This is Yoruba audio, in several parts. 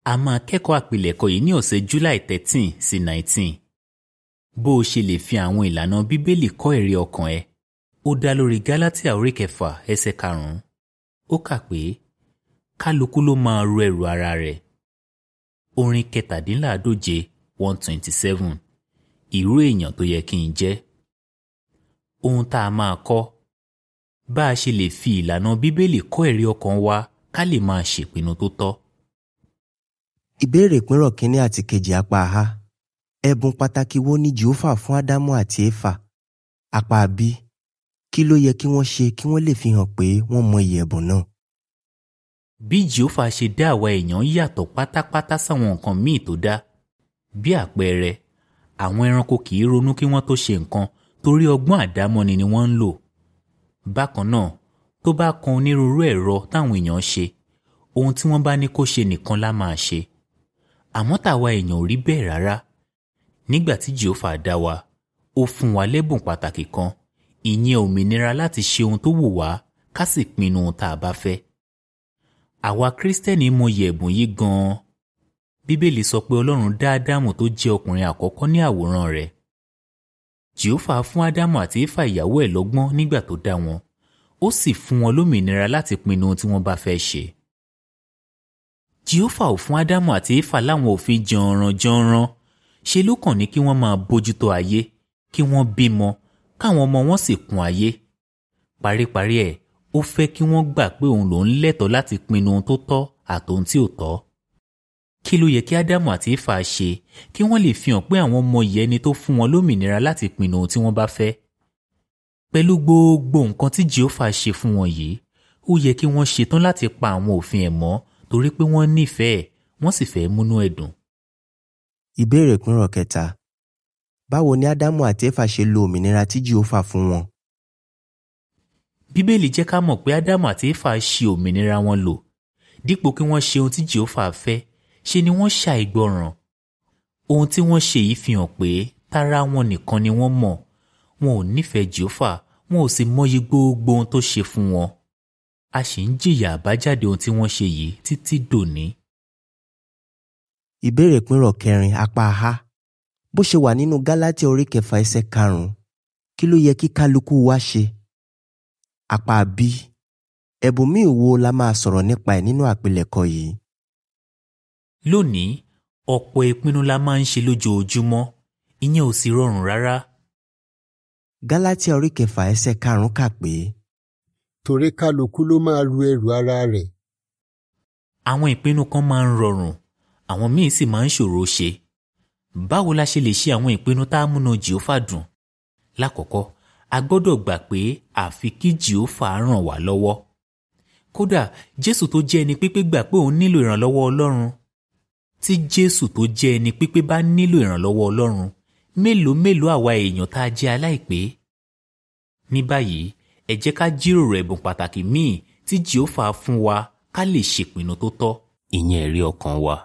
a máa kẹ́kọ̀ọ́ àpilẹ̀kọ yìí ní ọ̀sẹ̀ July thirteen sí nineteen bó o ṣe lè fi àwọn ìlànà bíbélì kọ́ ẹ̀rí ọkàn ẹ ó dá lórí Gálátíà orí kẹfà ẹsẹ̀ karùn-ún ó kà pé kálukú ló máa ru ẹrù ara rẹ̀ orin kẹtàdínláàdóje one twenty seven irú èèyàn tó yẹ kí n jẹ́ ohun tá a máa kọ́ bá a ṣe lè fi ìlànà bíbélì kọ́ ẹ̀rí ọkàn wa ká lè máa ṣèpinnu tó tọ́. ìbéèrè ìpínrọ̀ kínní àti kejì apá a ẹ̀bùn pàtàkì wo ni jehova fún ádámù àti éfà apá b kí ló yẹ kí wọ́n ṣe kí wọ́n lè fi hàn pé wọ́n mọ iyì ẹ̀bùn náà. bí jehova ṣe dá àwa èèyàn yàtọ̀ pátápátá sáwọn nǹkan míì tó dá bí àpẹẹrẹ àwọn ẹranko kì í ronú kí wọ́n tó ṣe nǹkan torí ọgbọ́n àdámọ́ni ni wọ́n ń lò bákan náà tó bá kan onírúurú ẹ̀rọ táwọn èèyàn ṣe ohun tí wọ́n bá ní kó ṣe nìkan lá máa ṣe àmọ́ tàwa èèyàn ò rí bẹ́ẹ̀ rárá nígbà tí jehova dá wa ó fún wa lẹ́bùn pàtàkì kan ìyẹn òmìnira láti ṣe ohun tó wù wá ká sì pinnu ohun tá a bá fẹ́ àwa kírísítẹ́nì mọyì ẹ̀bùn yìí gan-an bíbélì sọ pé ọlọ́run dá ádámù tó jẹ́ ọkùnrin àkọ́kọ́ ní àwòrán rẹ̀ jehova fún ádámù àti éfà ìyàwó ẹ̀ lọ́gbọ́n nígbà tó dá wọn ó sì fún wọn lómìnira láti pinnu ohun tí wọ́n bá fẹ́ ṣe jehova ò fún ádámù àti éfà láwọn òfin jọ̀ọ̀ràn-jọ̀ọ̀ràn ṣe ló kàn ní kí wọ́n máa bójútó ayé kí wọ́n bímọ káwọn ọmọ wọn sì kún ayé paríparí ẹ̀ ó fẹ́ kí wọ́n gbà pé òun lòún lẹ́tọ̀ọ́ láti pinnu ohun tó tọ́ àtòhun tí ò tọ́ kí ló yẹ kí ádámù àti éfà ṣe kí wọ́n lè fi hàn pé àwọn ọmọ yìí ẹni tó fún wọn lómìnira láti pinnu ohun tí wọ́n bá fẹ́ pẹ̀lú gbogbo nǹkan tí jehova ṣe fún wọn yìí ó yẹ kí wọ́n ṣetán láti pa àwọn òfin ẹ̀ mọ́ torí pé wọ́n nífẹ̀ẹ́ wọ́n sì fẹ́ múnú ẹ̀ dùn. ìbéèrè ìpínrọ̀ kẹta báwo ni ádámù àti éfà ṣe lo òmìnira tí jehova fún wọn. bíbélì jẹ́ ká mọ̀ pé ádámù àti éfà ṣe òmìnira wọn lò dípò kí wọ́n ṣe ohun tí jehova fẹ́ ṣe ni wọ́n ṣàìgbọràn ohun tí wọ́n ṣe yìí fi hàn pé tara wọn nìkan ni wọ́n mọ̀ wọn ò nífẹ̀ẹ́ jehova wọn ò sì mọyì gbogbo ohun tó ṣe fún wọn a sì ń jìyà àbájáde ohun tí wọ́n ṣe yìí títí dòní. ìbéèrè ìpínrọ̀ kẹrin apá a bó ṣe wà nínú gálátíà orí kẹfà ẹsẹ̀ karùn-ún kí ló yẹ kí kálukú wa ṣe. apá b ẹ̀bùn míì wo la máa sọ̀rọ̀ nípa ẹ̀ nínú àpilẹ̀kọ yìí. lónìí ọ̀pọ̀ ìpinnu la máa ń ṣe lójoojúmọ́ ìyẹn ò sì rọrùn rárá. gálátíà orí kẹfà ẹsẹ̀ karùn-ún kà pé torí kálukú ló máa ru ẹrù ara rẹ̀. àwọn ìpinnu kan máa ń rọrùn àwọn míì sì máa ń ṣòro ṣe báwo la ṣe lè ṣe àwọn ìpinnu tá a múnú jehova dùn lákọ̀ọ́kọ́ a gbọ́dọ̀ gbà pé àfi kí jehova ràn wá lọ́wọ́ kódà jésù tó jẹ́ ẹni pípé gbà pé òun nílò ìrànlọ́wọ́ ọlọ́run tí jésù tó jẹ́ ẹni pípé bá nílò ìrànlọ́wọ́ ọlọ́run mélòó mélòó àwa èèyàn tá a jẹ́ aláìpé ní báyìí ẹ jẹ́ ká jíròrò ẹ̀bùn pàtàkì míì tí jehova fún wa ká lè ṣèpinnu tó tọ́ ìyẹn ẹ̀rí ọkàn wa.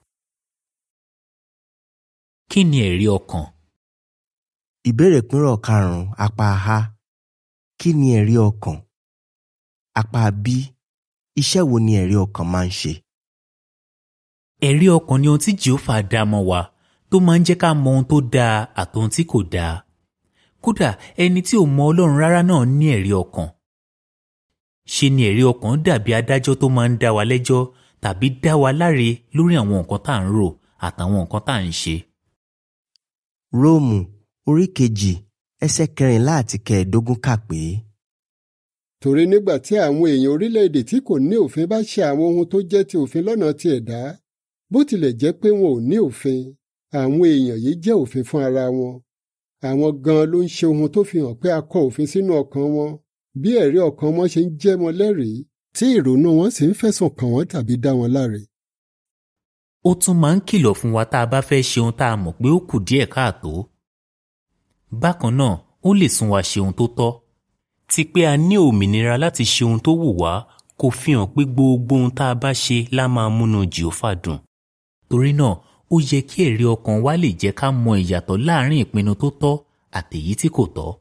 kí ni ẹ̀rí ọkàn? ìbéèrè ìpínrọ̀ karùn-ún apá a kí ni ẹ̀rí ọkàn? apá b iṣẹ́ wo ni ẹ̀rí ọkàn máa ń ṣe? ẹ̀rí ọkàn ni ohun tí jehova dá mọ́ wa tó máa ń jẹ́ ká mọ ohun tó dáa àtohun tí kò dáa kódà ẹni tí ò mọ ọlọ́run rárá náà ní ẹ̀rí ọkàn ṣe ni ẹ̀rí ọkàn dàbí adájọ́ tó máa ń dá wa lẹ́jọ́ tàbí dá wa láre lórí àwọn nǹkan tá à ń rò àtàwọn nǹkan tá à ń ṣe. róòmù orí kejì ẹsẹ̀ kẹrìnlá àti kẹẹ̀ẹ́dógún kà pé torí nígbà tí àwọn èèyàn orílẹ̀-èdè tí kò ní òfin bá ṣe àwọn ohun tó jẹ́ ti òfin lọ́nà ti ẹ̀dá bó tilẹ̀ jẹ́ pé wọn ò ní òfin àwọn èèyàn yìí jẹ́ òfin fún ara wọn àwọn gan ló ń ṣe ohun tó fi hàn pé a kọ òfin sínú ọkàn wọn bí ẹ̀rí ọkàn wọn ṣe ń jẹ́ wọn lẹ́rìí tí ìrònú wọn sì ń fẹ̀sùn kàn wọ́n tàbí dá wọn láre. ó tún máa ń kìlọ̀ fún wa tá a bá fẹ́ ṣe ohun tá a mọ̀ pé ó kù díẹ̀ káàtó. bákan náà ó lè sún wa ṣe ohun tó tọ́. ti pé a ní òmìnira láti ṣe ohun tó wù wá kò fi hàn pé gbogbo ohun tá a bá ṣe lá máa múnú jìófà dùn. torí náà ó yẹ kí ẹ̀rí ọkàn wa lè jẹ́ ká mọ ìyàtọ̀ láàrin ìpinnu tó tọ́ àtèyí tí kò tọ́.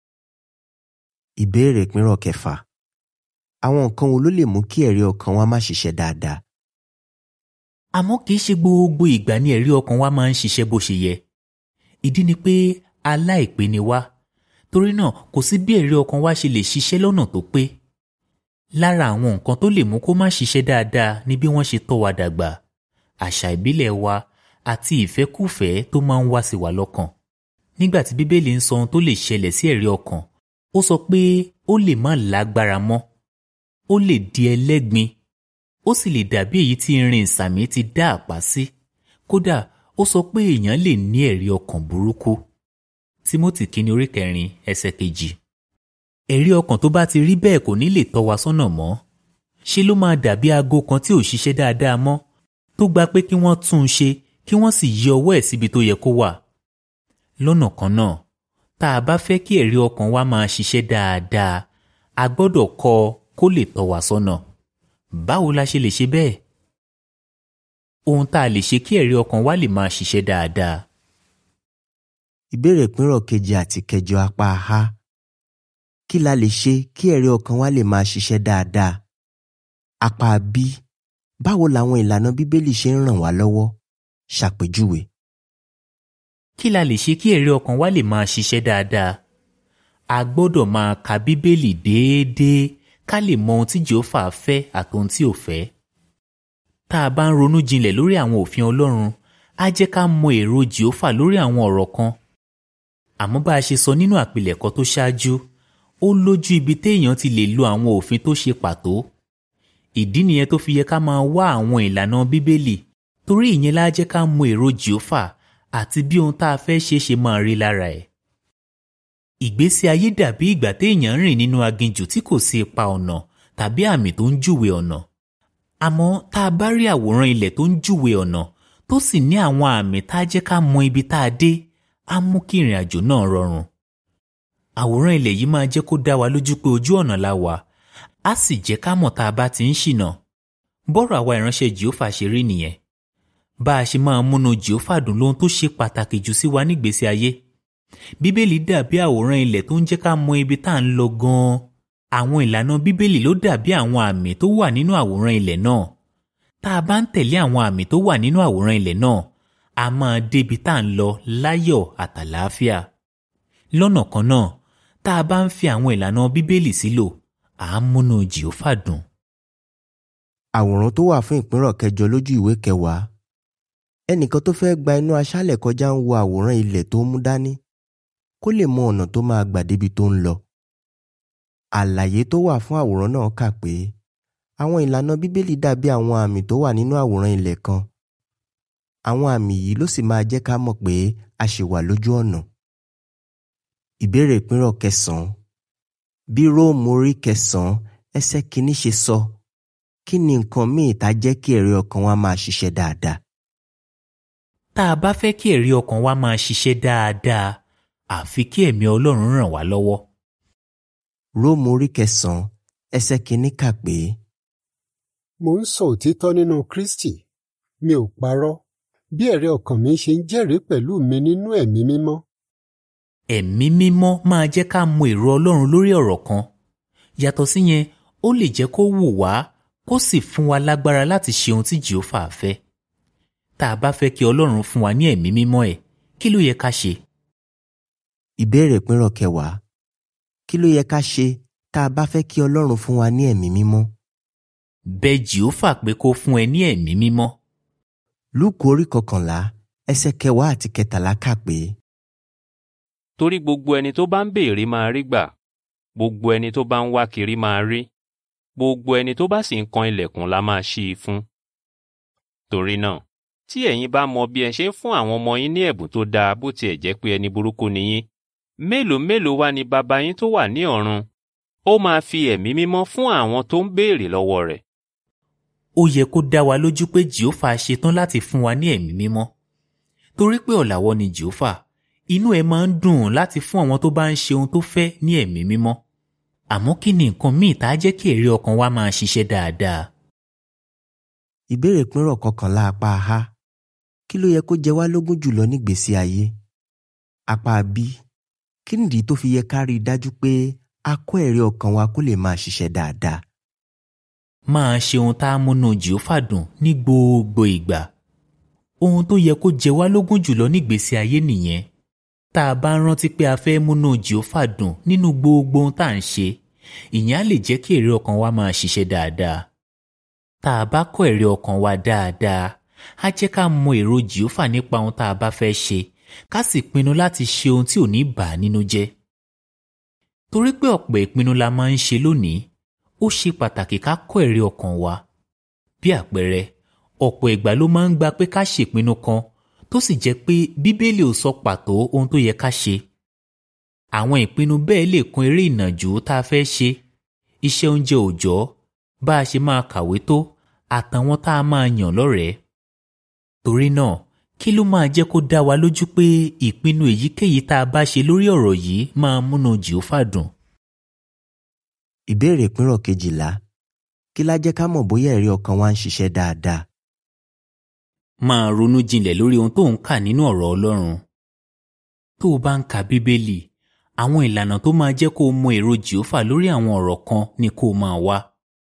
ìbéèrè ìpínrọ̀ kẹfà àwọn nǹkan wo ló lè mú kí ẹ̀rí ọkàn wa má ṣiṣẹ́ dáadáa? àmọ́ kì í ṣe gbogbo ìgbà ni ẹ̀rí ọkàn wa máa ń ṣiṣẹ́ bó ṣe yẹ ìdí ni pé aláìpé ni wá torí náà kò sí bí ẹ̀rí ọkàn wa ṣe lè ṣiṣẹ́ lọ́nà tó pé lára àwọn nǹkan tó lè mú kó má ṣiṣẹ́ dáadáa ni bí wọ́n ṣe tọ́ wa dàgbà àṣà ìbílẹ̀ wa àti ìfẹ́kùfẹ́ tó máa ń wá sí wa lọ́kàn nígbà tí bíbélì ń sọ ohun tó lè ṣẹlẹ̀ sí ẹ̀rí ọkàn ó sọ pé ó lè má lágbára mọ́ ó lè di ẹlẹ́gbin ó sì lè dàbí èyí tí irin ìsàmì ti dá àpá sí kódà ó sọ pé èèyàn lè ní ẹ̀rí ọkàn burúkú Tímótì kínní orí kẹrin ẹsẹ̀ kejì ẹ̀rí ọkàn tó bá ti rí bẹ́ẹ̀ kò ní lè tọ́ wa sọ́nà mọ́ ṣe ló máa dàbí aago kan tí ò ṣiṣẹ́ dáadáa mọ́ tó gba pé kí wọ́n tún un ṣe kí wọ́n sì yí ọwọ́ ẹ̀ síbi tó yẹ kó wà lọ́nà kan náà tá a bá fẹ́ kí ẹ̀rí ọkàn wa máa ṣiṣẹ́ dáadáa a gbọ́dọ̀ kọ́ ọ kó lè tọ́ wa sọ́nà báwo la ṣe lè ṣe bẹ́ẹ̀ ohun tá a lè ṣe kí ẹ̀rí ọkàn wa lè máa ṣiṣẹ́ dáadáa ìbéèrè ìpínrọ̀ keje àti kẹjọ apá a kí la lè ṣe kí ẹ̀rí ọkàn wa lè máa ṣiṣẹ́ dáadáa apá b báwo làwọn ìlànà bíbélì ṣe ń ràn wá lọ́wọ́ ṣàpèjúwe kí la lè ṣe kí ẹ̀rí ọkàn wa lè máa ṣiṣẹ́ dáadáa a gbọ́dọ̀ máa ka bíbélì déédéé ká lè mọ ohun tí jehova fẹ́ àtohun tí ò fẹ́ tá a bá ń ronú jinlẹ̀ lórí àwọn òfin ọlọ́run á jẹ́ ká mọ èrò jehova lórí àwọn ọ̀rọ̀ kan àmọ́ bá a ṣe sọ nínú àpilẹ̀kọ tó ṣáájú ó lójú ibi téèyàn ti lè lo àwọn òfin tó ṣe pàtó ìdí nìyẹn tó fi yẹ ká máa wá àwọn ìlànà bíbélì torí ìyẹn lá jẹ́ ká mọ èrò jehova àti bí ohun tá a fẹ́ ṣe ṣe máa rí lára ẹ̀ ìgbésí ayé dàbí ìgbà téèyàn ń rìn nínú aginjù tí kò sí ipa ọ̀nà tàbí àmì tó ń júwe ọ̀nà àmọ́ tá a bá rí àwòrán ilẹ̀ tó ń júwe ọ̀nà tó sì ní àwọn àmì tá a jẹ́ ká mọ ibi tá a dé á mú kí ìrìn àjò náà rọrùn àwòrán ilẹ̀ yìí máa jẹ́ kó dá wa lójú pé ojú ọ̀nà la wà á sì jẹ́ ká mọ̀ tá a bá ti ń ṣìnà bọ́rọ̀ àwa ìránṣẹ́ jehova ṣe rí nìyẹn bá a ṣe máa múnú jehova dùn lóhun tó ṣe pàtàkì jù sí wa nígbésí ayé bíbélì dàbí àwòrán ilẹ̀ tó ń jẹ́ ká mọ ibi tá à ń lọ gan-an àwọn ìlànà bíbélì ló dàbí àwọn àmì tó wà nínú àwòrán ilẹ̀ náà tá a bá ń tẹ̀lé àwọn àmì tó wà nínú àwòrán ilẹ̀ náà a máa débi tá à ń lọ láyọ̀ àtàlàáfíà lọ́nà kan náà tá a bá ń fi àwọn ìlànà bíbélì sílò à ń múnú jehova dùn. àwòrán tó wà fún ìpínrọ̀ kẹjọ lójú ìwé kẹwàá ẹnìkan tó fẹ́ gba inú aṣálẹ̀ kọjá ń wo àwòrán ilẹ̀ tó mú dání kó lè mọ ọ̀nà tó máa gbà débi tó ń lọ. àlàyé tó wà fún àwòrán náà kà pé àwọn ìlànà bíbélì dàbí àwọn àmì tó wà nínú àwòrán ilẹ̀ kan. àwọn àmì yìí ló sì máa jẹ́ ká mọ̀ pé a ṣì wà lójú ọ̀nà. ìbéèrè ìpínrọ̀ kẹsàn-án bí róòmù orí kẹsàn-án ẹsẹ̀ kìíní ṣe sọ kí ni nǹkan míì tá jẹ́ kí ẹ̀rí ọkàn wa máa ṣiṣẹ́ dáadáa. tá a bá fẹ́ kí ẹ̀rí ọkàn wa máa ṣiṣẹ́ dáadáa àfi kí ẹ̀mí ọlọ́run ràn wá lọ́wọ́. róòmù orí kẹsàn-án ẹsẹ̀ kìíní kà pé mo ń sọ òtítọ́ nínú kristi mi ò parọ́ bí ẹ̀rí ọkàn mi ṣe ń jẹ́rìí pẹ̀lú mi nínú ẹ̀mí mímọ́ ẹ̀mí mímọ́ máa jẹ́ ká mọ èrò ọlọ́run lórí ọ̀rọ̀ kan yàtọ̀ síyẹn ó lè jẹ́ kó wù wá kó sì fún wa lágbára láti ṣe ohun tí jehova fẹ́ tá a bá fẹ́ kí ọlọ́run fún wa ní ẹ̀mí mímọ́ ẹ̀ kí ló yẹ ká ṣe. ìbéèrè ìpínrọ̀ kẹwàá kí ló yẹ ká ṣe tá a bá fẹ́ kí ọlọ́run fún wa ní ẹ̀mí mímọ́. bẹ̀ jehova pé kó fún ẹ ní ẹ̀mí mímọ́. lúùkù orí kọkànlá ẹsẹ̀ kẹwàá àti kẹtàlá kà pé torí gbogbo ẹni tó bá ń béèrè máa rí gbà gbogbo ẹni tó bá ń wá kiri máa rí gbogbo ẹni tó bá sì ń kan ilẹ̀kùn la máa ṣí i fún. torí náà tí ẹ̀yin bá mọ bí ẹ ṣe ń fún àwọn ọmọ yín ní ẹ̀bùn tó dáa bó tiẹ̀ jẹ́ pé ẹni burúkú ni yín mélòó mélòó wá ni bàbá yín tó wà ní ọ̀run ó máa fi ẹ̀mí mímọ́ fún àwọn tó ń béèrè lọ́wọ́ rẹ̀. ó yẹ kó dá wa lójú pé jehova ṣetán láti fún wa ní ẹ̀mí mímọ́ torí pé ọ̀làwọ́ ni jehova inú ẹ máa ń dùn láti fún àwọn tó bá ń ṣe ohun tó fẹ́ ní ẹ̀mí mímọ́ àmọ́ kí ni nǹkan míì tá a jẹ́ kí èrè ọkàn wa máa ṣiṣẹ́ dáadáa. ìbéèrè ìpínrọ̀ kọkànlá apá a kí ló yẹ kó jẹ wá lógún jùlọ nígbésí ayé apá b kí nìdí tó fi yẹ ká rí i dájú pé a kó ẹ̀rí ọkàn wa kó lè máa ṣiṣẹ́ dáadáa. máa ṣe ohun tá a múnú jìófà dùn ní gbogbo ìgbà ohun tó yẹ kó jẹ wá lógún jùlọ nígbésí ayé nìyẹn tá a bá rántí pé a fẹ́ múnú jìófà dùn nínú gbogbo ohun tá à ń ṣe ìyẹn á lè jẹ́ kí èrè ọkàn wa máa ṣiṣẹ́ dáadáa tá a bá kọ́ èrè ọkàn wa dáadáa á jẹ́ ká mọ èrò jìófà nípa ohun tá a bá fẹ́ ṣe ká sì pinnu láti ṣe ohun tí ò ní bà á nínú jẹ́ torí pé ọ̀pọ̀ ìpinnu la máa ń ṣe lónìí ó ṣe pàtàkì ká kọ́ èrè ọkàn wa bí àpẹẹrẹ ọ̀pọ̀ ìgbà ló máa ń gba pé ká ṣèpinnu kan tó sì jẹ́ pé bíbélì ò sọ pàtó ohun tó yẹ ká ṣe àwọn ìpinnu bẹ́ẹ̀ lè kún eré ìnàjú tá a fẹ́ ṣe iṣẹ́ oúnjẹ òòjọ́ bá a ṣe máa kàwé tó àtàwọn tá a máa yàn lọ́rẹ̀ẹ́ torí náà kí ló máa jẹ́ kó dá wa lójú pé ìpinnu èyíkéyìí tá a bá ṣe lórí ọ̀rọ̀ yìí máa múnú jìófà dùn ìbéèrè ìpínrọ̀ kejìlá kí lá jẹ́ ká mọ̀ bóyá ẹ̀rí ọkàn wa ń ṣiṣẹ́ dáadáa máa ronú jinlẹ̀ lórí ohun tó ń kà nínú ọ̀rọ̀ Ọlọ́run tó o bá ń ka Bíbélì àwọn ìlànà tó máa jẹ́ kó o mọ èrò jìófà lórí àwọn ọ̀rọ̀ kan ni kó o máa wá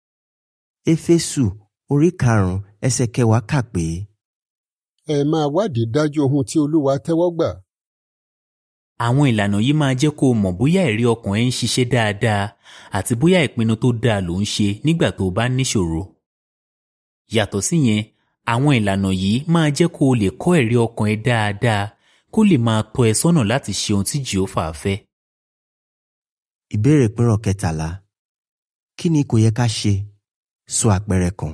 éfésù orí karùnún ẹsẹ̀ kẹwàá kà pé ẹ máa wádìí dájú ohun tí olúwa tẹ́wọ́ gbà àwọn ìlànà yìí máa jẹ́ kó o mọ̀ bóyá ẹ̀rí ọkàn ẹ ń ṣiṣẹ́ dáadáa àti bóyá ìpinnu tó dáa ló ń ṣe nígbà tó o bá níṣòro. yàtọ̀ síyẹn àwọn ìlànà yìí máa jẹ́ kó o lè kọ́ ẹ̀rí ọkàn ẹ dáadáa kó lè máa tọ́ ẹ sọ́nà láti ṣe ohun tí jehova fẹ́. ìbéèrè ìpínrọ̀ kẹtàlá kí ni kò yẹ ká ṣe sọ àpẹẹrẹ kan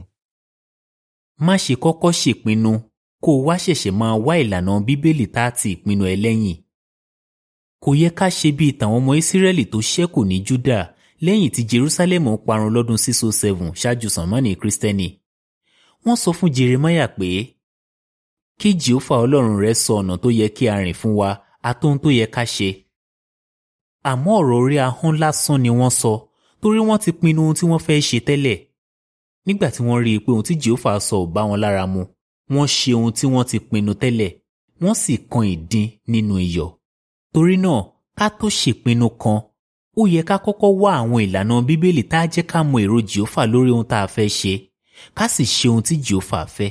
má ṣe kọ́kọ́ ṣèpinnu kó o wá ṣẹ̀ṣẹ̀ máa wá ìlànà bíbélì tá a ti ìpinnu ẹ lẹ́yìn. kò yẹ ká ṣe bíi tàwọn ọmọ ìsírẹ́lì tó ṣẹ́kù ní júdà lẹ́yìn tí jerusalem parun lọ́dún 607 ṣáájú sànmọ́nì kristẹni. wọ́n sọ fún jeremiah pé kí jehova ọlọ́run rẹ sọ ọ̀nà tó yẹ kí a rìn fún wa àtohun tó yẹ ká ṣe. àmọ́ ọ̀rọ̀ orí ahọ́n lásán ni wọ́n sọ torí wọ́n ti pinnu ohun tí wọ́n fẹ́ ṣe tẹ́lẹ̀. nígbà tí wọ́n rí i pé ohun tí jehova sọ ò bá wọn lára mu wọ́n ṣe ohun tí wọ́n ti pinnu tẹ́lẹ̀ wọ́n sì kan ìdin nínú iyọ̀. torí náà ká tó ṣèpinnu kan ó yẹ ká kọ́kọ́ wá àwọn ìlànà bíbélì tá a jẹ́ ká mọ èrò jehova lórí ohun tá a fẹ́ ṣe ká sì ṣe ohun tí jehova fẹ́.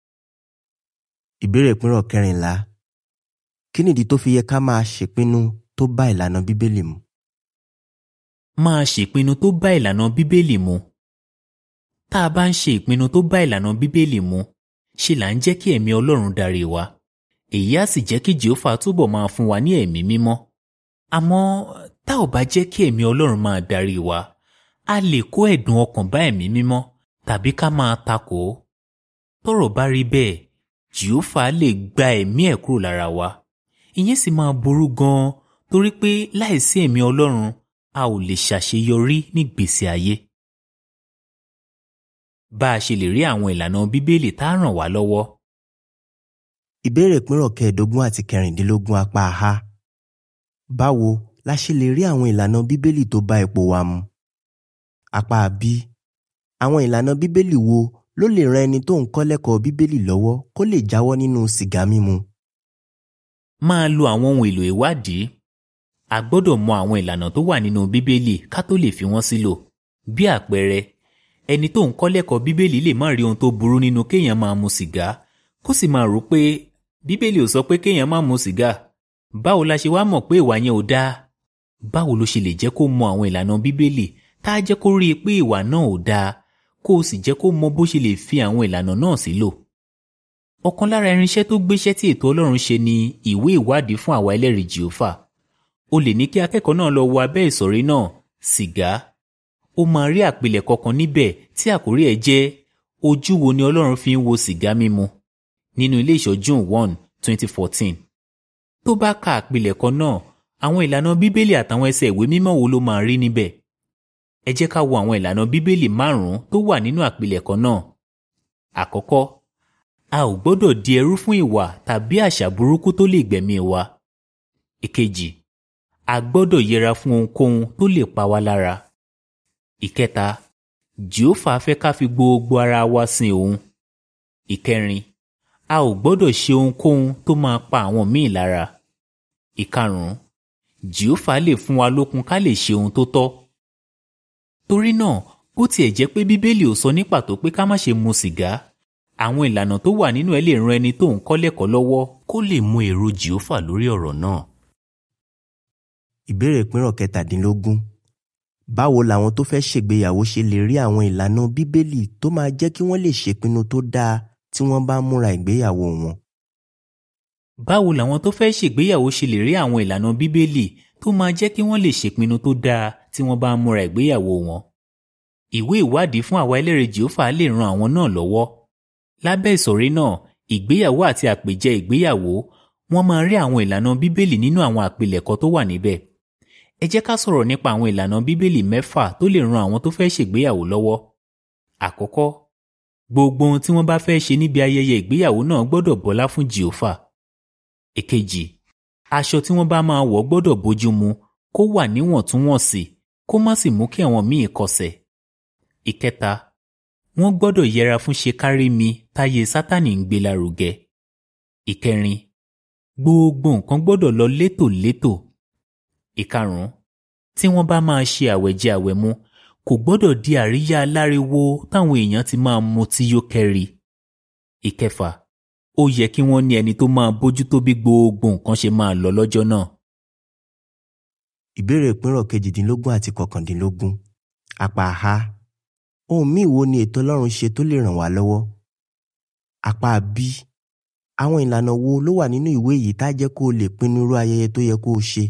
ìbéèrè ìpínrọ̀ kẹrìnlá kí nìdí tó fi yẹ ká máa ṣèpinnu tó bá ìlànà bíbélì mu máa ṣèpinnu tó bá ìlànà bíbélì mu. tá a bá ń ṣe ìpinnu tó bá ìlànà bíbélì mu ṣe là ń jẹ́ kí ẹ̀mí ọlọ́run darí wa èyí á sì jẹ́ kí jehova túbọ̀ máa fún wa ní ẹ̀mí mímọ́ àmọ́ tá ò bá jẹ́ kí ẹ̀mí ọlọ́run máa darí wa a lè kó ẹ̀dùn ọkàn bá ẹ̀mí mímọ́ tàbí ká máa takò ó tọ́rọ̀ bá rí bẹ́ẹ̀ jehova lè gba ẹ̀mí ẹ̀ kúrò lára wa ìyẹn sì máa burú gan-an torí pé láìsí ẹ̀mí ọlọ́run a ò lè ṣàṣeyọrí nígbésí ayé. bá a ṣe lè rí àwọn ìlànà bíbélì tá a ràn wá lọ́wọ́. ìbéèrè ìpínrọ̀ kẹẹ̀ẹ́dógún àti kẹrìndínlógún apá a báwo la ṣe lè rí àwọn ìlànà bíbélì tó bá ipò wa mu apá b àwọn ìlànà bíbélì wo ló lè ran ẹni tó ń kọ́ lẹ́kọ̀ọ́ bíbélì lọ́wọ́ kó lè jáwọ́ nínú sìgá mímu máa lo àwọn ohun èlò ìwádìí a gbọ́dọ̀ mọ àwọn ìlànà tó wà nínú bíbélì ká tó lè fi wọ́n sílò bí àpẹẹrẹ ẹni tó ń kọ́ lẹ́kọ̀ọ́ bíbélì lè má rí ohun tó burú nínú kéèyàn máa mu sìgá kó sì máa rò pé bíbélì ò sọ pé kéèyàn má mu sìgá báwo la ṣe wá mọ̀ pé ìwà yẹn ò dáa báwo ló ṣe lè jẹ́ kó mọ àwọn ìlànà bíbélì tá a jẹ́ kó rí i pé ìwà náà ò dáa kó o sì jẹ́ kó mọ bó ṣe lè fi àwọn ìlànà náà sílò ọ̀kan lára irinṣẹ́ tó gbéṣẹ́ tí ètò ọlọ́run ṣe ni ìwé ìwádìí fún àwa ẹlẹ́rìí jèhófà o lè ní kí akẹ́kọ̀ọ́ náà lọ wo abẹ́ ìsọ̀rí náà sìgá ó máa rí àpilẹ̀kọ kan níbẹ̀ tí àkórí ẹ̀ jẹ́ ojú wo ni ọlọ́run fi ń wo sìgá mímu nínú ilé ìṣọ́ June one twenty fourteen tó bá ka àpilẹ̀kọ náà àwọn ìlànà bíbélì àtàwọn ẹsẹ̀ ìwé mímọ́ wo ló máa rí níbẹ̀ ẹ jẹ́ ká wo àwọn ìlànà bíbélì márùn-ún tó wà nínú àpilẹ̀kọ náà àkọ́kọ́ a ò gbọ́dọ̀ di ẹrú fún ìwà tàbí àṣà burúkú tó lè gbẹ̀mí wa ìkejì a gbọ́dọ̀ yẹra fún ohunkóhun tó lè pa wá lára ìkẹta jehova fẹ́ ká fi gbogbo ara wa sin òun ìkẹrin a ò gbọ́dọ̀ ṣe ohunkóhun tó máa pa àwọn míì lára ìkarùn-ún jehova lè fún wa lókun ká lè ṣe ohun tó tọ́ torí náà bó tiẹ̀ jẹ́ pé bíbélì ò sọ ní pàtó pé ká má ṣe mu sìgá àwọn ìlànà tó wà nínú ẹ̀ lè ran ẹni tó ń kọ́ lẹ́kọ̀ọ́ lọ́wọ́ kó lè mọ èrò jìófà lórí ọ̀rọ̀ náà. ìbéèrè ìpínrọ̀ kẹtàdínlógún báwo làwọn tó fẹ́ ṣègbéyàwó ṣe lè rí àwọn ìlànà bíbélì tó máa jẹ́ kí wọ́n lè ṣèpinnu tó dáa tí wọ́n bá múra ìgbéyàwó wọn. báwo làwọn tó fẹ́ ṣègbéyàwó ṣe lè rí àwọn ìlànà bíbélì tó máa jẹ́ kí wọ́n lè ṣèpinnu tó dáa tí wọ́n bá múra ìgbéyàwó wọn. ìwé ìwádìí fún àwa ẹlẹ́rìí jìófà lè ran àwọn náà lọ́wọ́. lábẹ́ ìsọ̀rí náà ìgbéyàwó àti àpèjẹ ìgbéyàwó wọ́n máa rí àwọn ìlànà bíbélì nínú àwọn àpilẹ̀kọ tó wà níbẹ̀ ẹ jẹ́ ká sọ̀rọ̀ nípa àwọn ìlànà bíbélì mẹ́fà tó lè ran àwọn tó fẹ́ ṣègbéyàwó lọ́wọ́. àkọ́kọ́ gbogbo ohun tí wọ́n bá fẹ́ ṣe níbi ayẹyẹ ìgbéyàwó náà gbọ́dọ̀ bọlá fún jìófà. èkejì aṣọ tí wọ́n bá máa wọ̀ gbọ́dọ̀ bójú mu kó wà níwọ̀ntúnwọ̀nsì kó má sì mú kí àwọn míì kọsẹ̀. ìkẹta wọ́n gbọ́dọ̀ yẹra fún ṣe kárí mi táyé sátánì ń gbé lárugẹ. ìkẹrin gbogbo nǹkan gbọ́dọ̀ lọ létòlétò ìkarùn-ún tí wọ́n bá máa ṣe àwẹ̀jẹ àwẹ̀mu kò gbọ́dọ̀ di àríyá aláriwo táwọn èèyàn ti máa mutí yó kẹ́ri. ìkẹfà ó yẹ kí wọ́n ní ẹni tó máa bójútó bí gbogbo nǹkan ṣe máa lọ lọ́jọ́ náà. ìbéèrè ìpínrọ̀ kejìdínlógún àti kọkàndínlógún apá a ohun míì wo ni ètò ọlọ́run ṣe tó lè ràn wá lọ́wọ́ apá b àwọn ìlànà wo ló wà nínú ìwé yìí tá jẹ́ kó o lè pinnu irú ayẹyẹ tó yẹ kó o ṣe.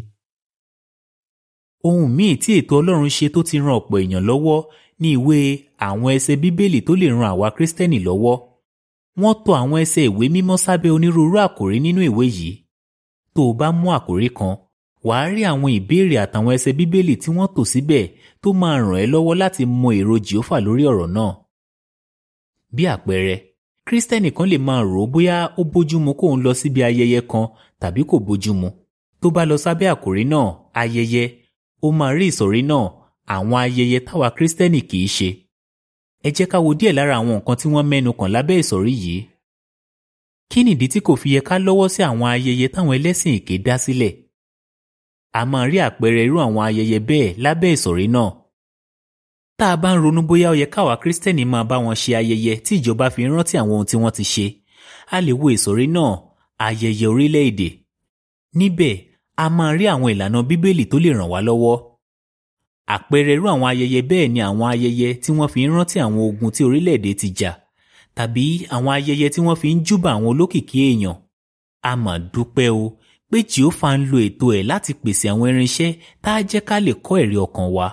ohun míì tí ètò ọlọ́run ṣe tó ti ran ọ̀pọ̀ èèyàn lọ́wọ́ ní ìwé àwọn ẹsẹ̀ bíbélì tó lè ran àwa kírísítẹ́nì lọ́wọ́ wọ́n tò àwọn ẹsẹ̀ ìwé mímọ́ sábẹ́ onírúurú àkòrí nínú ìwé yìí tó o bá mú àkòrí kan wàá rí àwọn ìbéèrè àtàwọn ẹsẹ̀ bíbélì tí wọ́n tò síbẹ̀ tó máa ràn ẹ́ lọ́wọ́ láti mọ èrò jìófà lórí ọ̀rọ̀ náà. bí àpẹẹrẹ kírísítẹ́nì kan lè máa rò ó bóyá ó bójúmu kóun lọ síbi ayẹyẹ kan tàbí kò bójúmu tó bá lọ sábẹ́ àkòrí náà ayẹyẹ ó máa rí ìsọ̀rí náà àwọn ayẹyẹ táwa kírísítẹ́nì kì í ṣe. ẹ jẹ́ ká wo díẹ̀ lára àwọn nǹkan tí wọ́n mẹ́nu kàn lábẹ́ ìsọ̀rí yìí. kí nìdí tí kò fi yẹ ká lọ́wọ́ sí àwọn ayẹyẹ táwọn ẹlẹ́sìn èké dá sílẹ̀? a máa rí àpẹẹrẹ irú àwọn ayẹyẹ bẹ́ẹ̀ lábẹ́ ìsọ̀rí náà. tá a bá ń ronú bóyá ó yẹ káwa kírísítẹ́nì máa bá wọn ṣe ayẹyẹ tí ìjọba fi ń rántí àwọn ohun tí wọ́n ti ṣe a lè wo ìsọ̀rí náà ayẹyẹ orílẹ̀-èdè. níbẹ̀ a máa rí àwọn ìlànà bíbélì tó lè ràn wá lọ́wọ́. àpẹẹrẹ irú àwọn ayẹyẹ bẹ́ẹ̀ ni àwọn ayẹyẹ tí wọ́n fi ń rántí àwọn ogun tí orílẹ̀-èdè ti jà tàbí àwọn ayẹyẹ tí wọ́n fi ń júbà àwọn olókìkí èèyàn. a mà dúpẹ́ o pé jehova ń lo ètò ẹ̀ láti pèsè àwọn irinṣẹ́ tá a jẹ́ ká lè kọ́ ẹ̀rí ọkàn wa.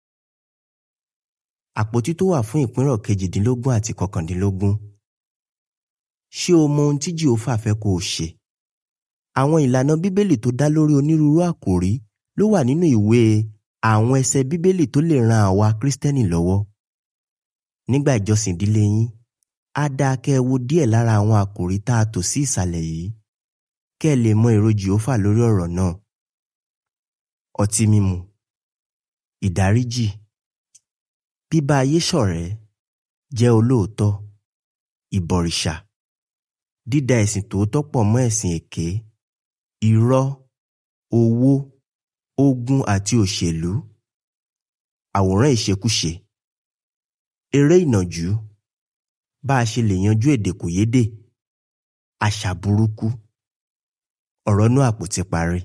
àpótí tó wà fún ìpínrọ̀ kejìdínlógún àti kọkàndínlógún ṣé o mọ ohun tí jehova fẹ́ kó o ṣe? àwọn ìlànà bíbélì tó dá lórí onírúurú àkòrí ló wà nínú ìwé àwọn ẹsẹ bíbélì tó lè ran àwa kírísítẹ́nì lọ́wọ́. nígbà ìjọsìn ìdílé yín á dáa kẹ́ ẹ wo díẹ̀ lára àwọn àkòrí tá a tò sí ìsàlẹ̀ yìí kẹ́ ẹ lè mọ èrò jehova lórí ọ̀rọ̀ náà. ọtí mímu ìdáríjì bíbá ayé ṣọ̀rẹ́ jẹ́ olóòótọ́ ìbọ̀rìṣà dídá ẹ̀sìn tòótọ́ pọ̀ mọ́ ẹ̀sìn èké irọ́ owó ogun àti òṣèlú àwòrán ìṣekúṣe eré ìnàjú bá a ṣe lè yanjú èdè kòyédè àṣà burúkú ọ̀rọ̀ inú àpótí parí.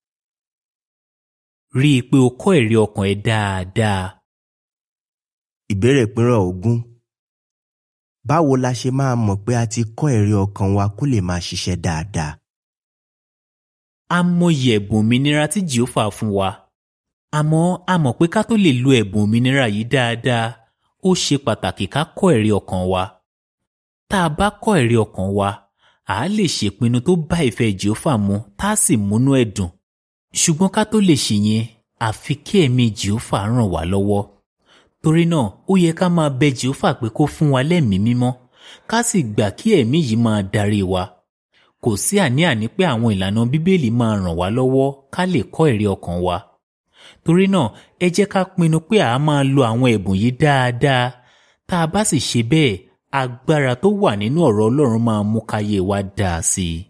rí i pé o kọ́ ẹ̀rí ọkàn ẹ dáadáa. ìbéèrè ìpínrọ̀ ogún báwo la ṣe máa mọ̀ pé a ti kọ́ ẹ̀rí ọkàn wa kó lè máa ṣiṣẹ́ dáadáa? a mọyì ẹ̀bùn òmìnira tí jehova fún wa àmọ́ a mọ̀ pé ká tó lè lo ẹ̀bùn òmìnira yìí dáadáa ó ṣe pàtàkì ká kọ́ ẹ̀rí ọkàn wa tá a bá kọ́ ẹ̀rí ọkàn wa à á lè ṣèpinnu tó bá ìfẹ́ jehova mu tá a sì múnú ẹ̀ dùn ṣùgbọ́n ká tó lè ṣèyẹn àfi kí ẹ̀mí jehova ràn wá lọ́wọ́ torí náà ó yẹ ká máa bẹ jehova pé kó fún wa lẹ́mìí mímọ́ ká sì gbà kí ẹ̀mí yìí máa darí wa kò sí àní-àní pé àwọn ìlànà bíbélì máa ràn wá lọ́wọ́ ká lè kọ́ ẹ̀rí ọkàn wa torí náà ẹ jẹ́ ká pinnu pé a máa lo àwọn ẹ̀bùn yìí dáadáa tá a bá sì ṣe bẹ́ẹ̀ agbára tó wà nínú ọ̀rọ̀ Ọlọ́run máa mú káyé wa dáa sí i.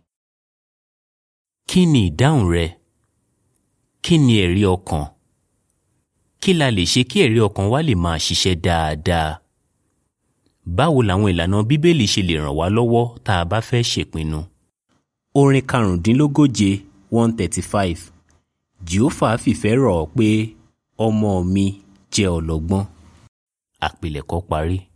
kí ni ìdáhùn rẹ? kí ni ẹ̀rí ọkàn? kí la lè ṣe kí ẹ̀rí ọkàn wa lè máa ṣiṣẹ́ dáadáa? báwo làwọn ìlànà bíbélì ṣe lè ràn wá lọ́wọ́ tá a bá fẹ́ ṣèpinnu? orin karùndínlógóje one thirty five jehova fìfẹ́ rọ̀ ọ́ pé ọmọ mi jẹ́ ọlọ́gbọ́n àpilẹ̀kọ parí.